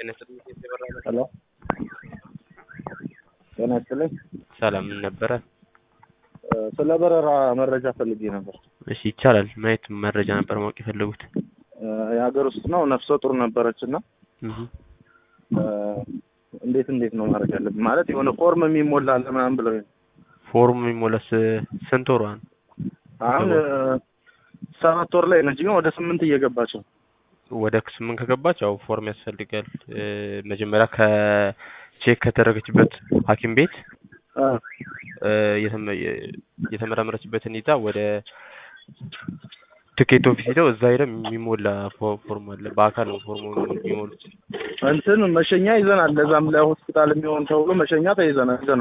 ጤና ይስጥልኝ የተበራ ሄሎ ጤና ይስጥልኝ። ሰላም ምን ነበረ? እ፣ ስለ በረራ መረጃ ፈልጌ ነበር። እሺ ይቻላል። ማየት መረጃ ነበር ማወቅ የፈለጉት። እ፣ የሀገር ውስጥ ነው። ነፍሰ ጡር ነበረች እና እህ እ፣ እንዴት እንዴት ነው ማድረግ ያለብን? ማለት የሆነ ፎርም የሚሞላ አለ ምናምን ብለው ፎርም የሚሞላስ ስንት ወሯ ነው? አሁን እ፣ ሰባት ወር ላይ ነች፣ ግን ወደ ስምንት እየገባች ነው። ወደ ስምንት ከገባች ያው ፎርም ያስፈልጋል። እ፣ መጀመሪያ ከቼክ ከተደረገችበት ሐኪም ቤት እ፣ እ፣ የተመ- የ- የተመረመረችበትን ይዛ ወደ ትኬት ኦፊስ ሄደው እዛ ሄደው የሚሞላ ፎ- ፎርም አለ። በአካል ነው ፎርሙ የሚሞሉት። እንትን መሸኛ ይዘናል። ለዛም ለሆስፒታል የሚሆን ተብሎ መሸኛ ተይዘናል ይዘናል